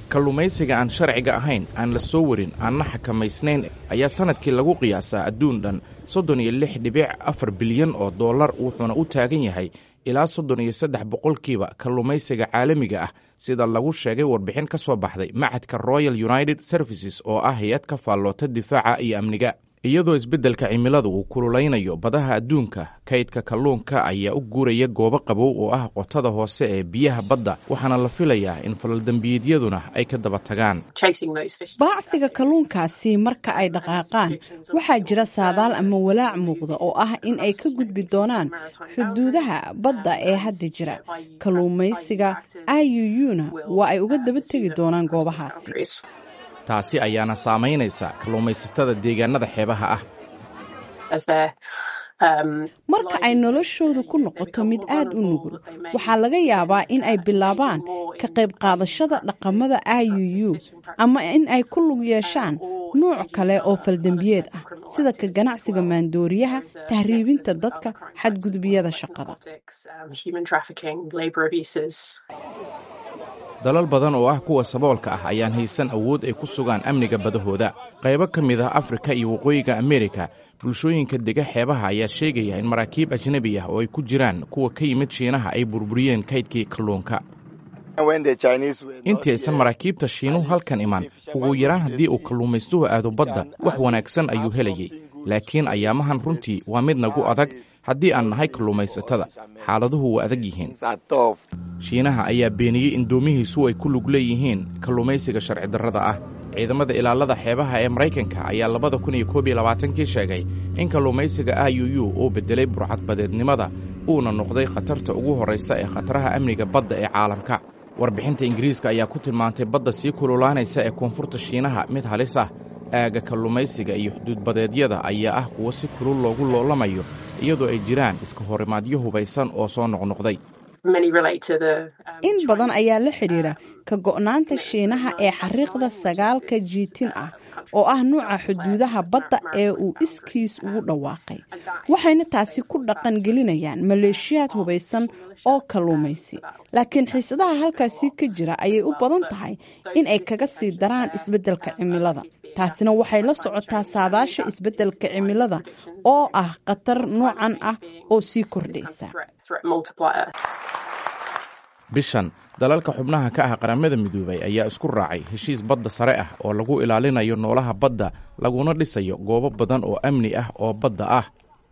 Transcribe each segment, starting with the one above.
kalluumaysiga aan sharciga ahayn aan la soo warin aanna xakamaysnayn ayaa sanadkii lagu qiyaasaa adduun dhan soddon iyo lix dhibic afar bilyan oo dollar wuxuuna u taagan yahay ilaa soddon iyo saddex boqolkiiba kalluumaysiga caalamiga ah sida lagu sheegay warbixin ka soo baxday macadka royal united services oo ah hay-ad ka faalloota difaaca iyo amniga iyadoo isbeddelka cimilada uu kululaynayo badaha adduunka kaydka kalluunka ayaa u guuraya goobo qabow oo ah qotada hoose ee biyaha badda waxaana la filayaa in falaldembiyeedyaduna ay ka daba tagaan baacsiga kalluunkaasi marka ay dhaqaaqaan waxaa jira saadaal ama walaac muuqda oo ah in ay ka gudbi doonaan xuduudaha badda ee hadda jira kalluumaysiga iuu-na waa ay uga daba tegi doonaan goobahaasi taasi ayaana saamaynaysa kalluumaysatada deegaanada xeebaha ah marka ay noloshoodu ku noqoto mid aada u nugul waxaa laga yaabaa in ay bilaabaan ka qayb qaadashada dhaqamada iuu ama in ay ku lug yeeshaan nuuc kale oo faldembiyeed ah sida ka ganacsiga maandooriyaha tahriibinta dadka xadgudubiyada shaqada dalal badan oo ah kuwa saboolka ah ayaan haysan awood ay ku sugaan amniga badahooda qaybo ka mid ah afrika iyo waqooyiga amerika bulshooyinka dega xeebaha ayaa sheegaya in maraakiib ajnebi ah oo ay ku jiraan kuwa ka yimid shiinaha ay burburiyeen kaydkii kalluunka intii aysan maraakiibta shiinuhu halkan iman ugu yaraan haddii uu kalluumaystuhu aado badda wax wanaagsan ayuu helayay laakiin ayaamahan runtii waa mid nagu adag haddii aan nahay kalluumaysatada xaaladuhu waa adag yihiin shiinaha ayaa beeniyey in doomihiisu ay ku lug leeyihiin kalluumaysiga sharci darrada ah ciidamada ilaalada xeebaha ee maraykanka ayaa labada kun iyo koob iyo labaatankii sheegay in kalluumaysiga iuu uu bedelay burcadbadeednimada uuna noqday khatarta ugu horraysa ee khataraha amniga badda ee caalamka warbixinta ingiriiska ayaa ku tilmaantay badda sii kululaanaysa ee koonfurta shiinaha mid halis ah aaga kalluumaysiga iyo xuduudbadeedyada ayaa ah kuwo si kulul loogu loolamayo iyadoo ay jiraan iska horimaadyo hubaysan oo soo noqnoqday in badan ayaa la xidhiidha ka go'naanta shiinaha ee xariiqda sagaalka jiitin ah oo ah nuuca xuduudaha badda ee uu iskiis ugu dhawaaqay waxayna taasi ku dhaqan gelinayaan maleeshiyaad hubaysan oo kalluumaysi laakiin xiisadaha halkaasi ka jira ayay u badan tahay in ay kaga sii daraan isbeddelka cimilada taasina waxay la socotaa saadaasha isbeddelka cimilada oo ah khatar noocan ah oo sii kordhaysa bishan dalalka xubnaha ka ah qaramada midoobay ayaa isku raacay heshiis badda sare ah oo lagu ilaalinayo noolaha badda laguna dhisayo goobo badan oo amni ah oo badda ah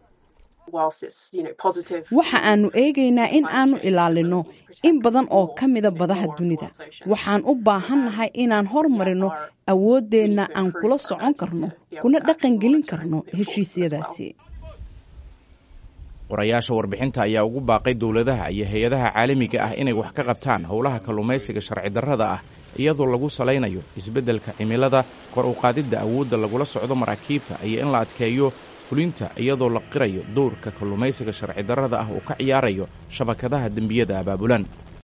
waxa aanu eegaynaa in aanu ilaalino in badan oo ka mida badaha dunida waxaan u baahannahay inaan hormarino awooddeenna aan kula socon karno kuna dhaqangelin karno heshiisyadaasi qorayaasha warbixinta ayaa ugu baaqay dowladaha iyo hay-adaha caalamiga ah inay wax ka qabtaan howlaha kalluumaysiga sharci darrada ah iyadoo lagu salaynayo isbeddelka cimilada kor u qaadidda awoodda lagula socdo maraakiibta iyo in la adkeeyo fulinta iyadoo la qirayo dowrka kalluumaysiga sharci darrada ah uu ka ciyaarayo shabakadaha dembiyada abaabulan